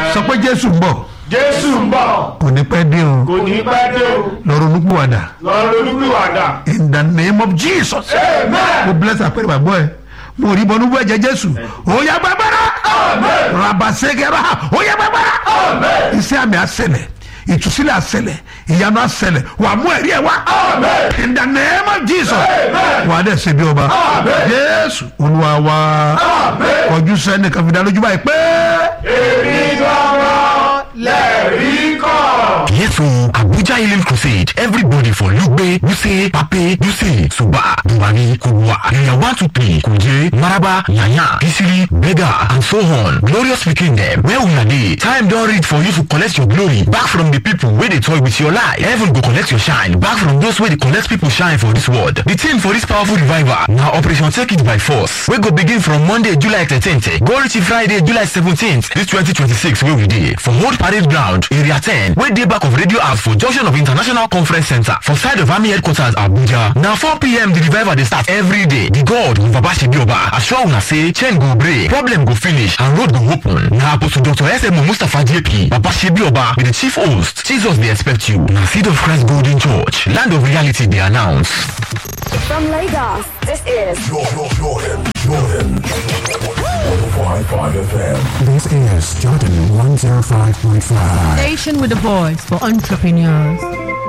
sọ pé jésù ń bọ̀ jésù ń bọ̀ kò ní pẹ́ dé o kò ní pẹ́ dé o lọ́rọ̀ olúkúwàdà lọ lólúkúwàdà. in the name of jesus amen. mo bless àpẹẹrẹ bàbá ẹ mo rí bọnú bọ ẹ̀jẹ̀ jésù ó yá gbàgbára rabasegera ó yá gbàgbára iṣẹ́ àmì àṣẹlẹ̀ ìtúsílẹ̀ àṣẹlẹ̀ ìyanu àṣẹlẹ̀ wà mú ẹ̀rí ẹ̀ wá in the name of jesus wà á dẹ̀ ṣe bí ọba jésù olúwa wa kọjú sẹ́ni kan fi dá lójú báyìí pé èmi gbọ́rọ̀ lẹ́rìí kọ́. Yes, so Abuja Healing Crusade. Everybody for Lugbe, Wuse, Pape, Duse, Suba, Buhari, Kubwa, Area 123, Kuje, Maraba, Yanya, Kisiri, Bega, and so on. Glorious speaking them. Where we are dey, time don reach for you to collect your glory back from the people wey dey toy with your life. Heaven go collect your shine back from those wey dey collect people shine for this world. The theme for this powerful revival na Operation Take It by Force wey go begin from Monday, July 13th go reach Friday, July 17th, this 2026 wey we dey for Old Parade Ground, Area 10 wey dey back of Radio House for junction of International Conference Center for side of Army Headquarters Abuja. Na 4pm the revival dey start every day. The God of Babashibioba assure una say chain go break, problem go finish and road go open. Na Apostle Dr. SMO Mustapha JP Babashibioba be the chief host. Jesus dey expect you. Na Seed of Christ Golden Church, land of reality dey announce. From Lagos, this is Jordan, Jordan, Jordan. 105.5 FM. This is Jordan 105.5. Station with a voice for entrepreneurs.